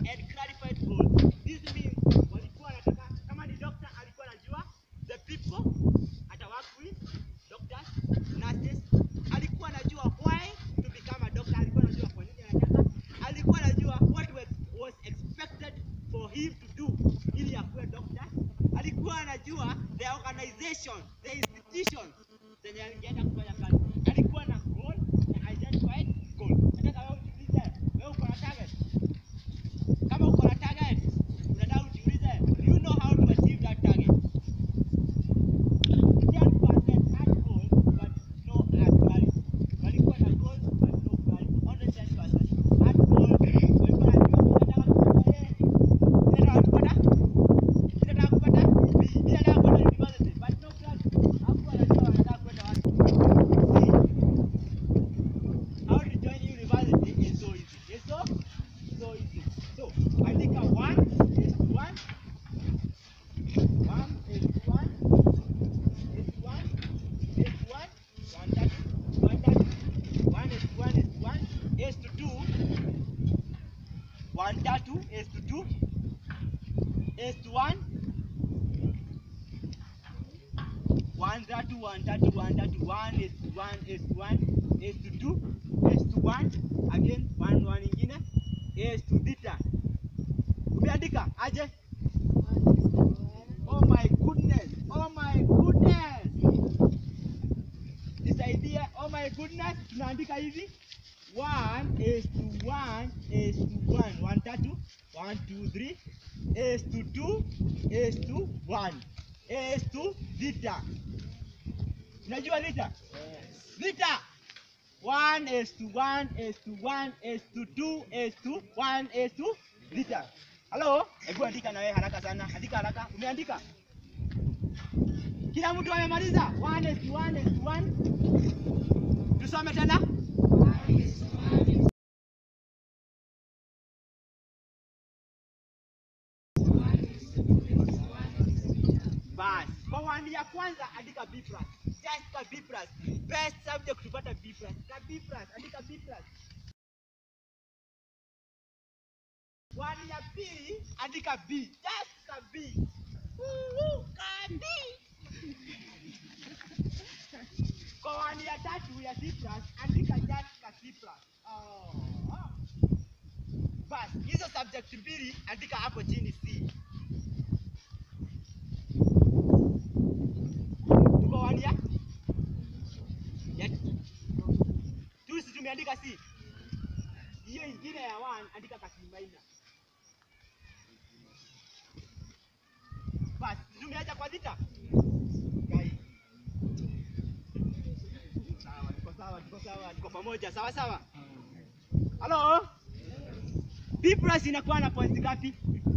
and clarified goals. This means walikuwa wanataka kama ni doctor alikuwa anajua the people ata work with doctors, nurses. Alikuwa anajua why to become a doctor, alikuwa anajua kwa nini anataka. Alikuwa anajua what was, was expected for him to do ili akuwe doctor. Alikuwa anajua the organization, the institution zenye angeenda kufanya kazi. Alikuwa na goal, na identified goal. Nataka wewe ujiulize, wewe uko na target? Kama uko na target, unataka ujiulize, do you know how to achieve that target? 10% had goals but no had clarity. Walikuwa na goals but no clarity. Only 10% had goals. Walikuwa wanajua wanataka kupata A, wanataka kupata Ninataka kupata B, ninataka kwenda university, but no clarity. Hakuwa anajua wanataka kwenda wapi. See, how to join university is so easy. It's so, so easy. So, andika one is one. One is one. Is one. Is one. One thirty. One thirty. One is one is one. Is to two. One thirty is to two. Is to one. One thirty, one thirty, one thirty, one is to one is to one is to two is to one again one one ingine is to theta. Umeandika aje? Oh my goodness. Oh my goodness. Nisaidie. Oh my goodness. Tunaandika hivi. One is to one is to one. One tatu. One, two, three. Is to two is to one. Is to theta. Unajua theta? Theta. One is to one is to one is to two is to one is to theta. Halo? Hebu andika na wewe haraka sana. Andika haraka. Umeandika? Kila mtu amemaliza? One is to one is to one. Tusome tena. Bas. Kwa wani ya kwanza andika B plus. Just ka B plus. Best subject kupata B plus. Ka B plus. Andika B plus. Wani ya pili andika B. Just ka B. Woo, ka B. Kwa wani ya tatu ya C plus andika just ka C plus. Oh. Bas, hizo subject mbili andika hapo chini C. Tuko wani ya? Ya tu si tumeandika C. Hiyo ingine ya 1 andika ka C minor. Bas, tumeacha kwa theta. Gai. Sawa, tuko sawa, tuko sawa, tuko pamoja, sawa sawa. Halo? B plus inakuwa na points ngapi?